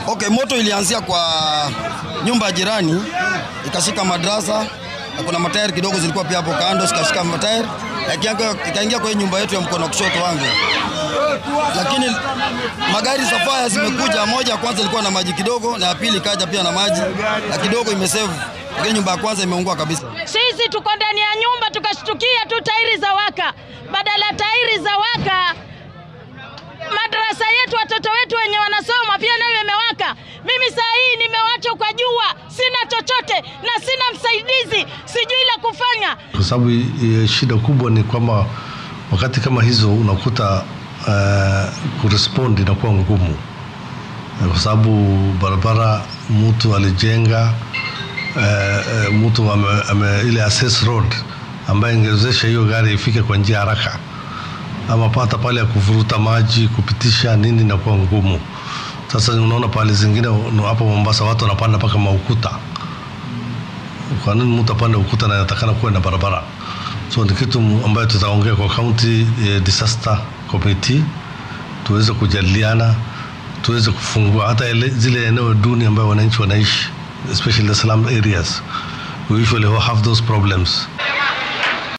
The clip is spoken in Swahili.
Okay, moto ilianzia kwa nyumba ya jirani ikashika madrasa na kuna matairi kidogo zilikuwa pia hapo kando zikashika matairi ikaingia- ikaingia kwa hii nyumba yetu ya mkono wa kushoto wangu, lakini magari za faya zimekuja. Moja ya kwanza ilikuwa na maji kidogo, na ya pili ikaja pia na maji na kidogo imesevu, lakini nyumba ya kwanza imeungua kabisa. Sisi tuko ndani ya nyumba tukashtukia tu tairi za waka. Badala ya tairi za waka, madarasa yetu watoto wetu wenye wanasoma pia nayo imewaka. Mimi saa hii nimewachwa kwa jua, sina chochote na sina msaidizi, sijui la kufanya. kwa sababu eh, shida kubwa ni kwamba wakati kama hizo unakuta uh, kurespond inakuwa ngumu Eh, kwa sababu barabara mtu alijenga uh, mtu ame, ame, ile access road ambayo ingewezesha hiyo gari ifike kwa njia haraka ama hata pale ya kuvuruta maji kupitisha nini inakuwa ngumu. Sasa unaona pale zingine no, hapo Mombasa watu wanapanda mpaka maukuta kwa nini mtu apande ukuta na inatakana kuwe na barabara so ni kitu mu- ambayo tutaongea kwa county eh, disaster committee tuweze kujadiliana tuweze kufungua hata ele, zile eneo duni ambayo wananchi wanaishi especially the slum areas we usually have those problems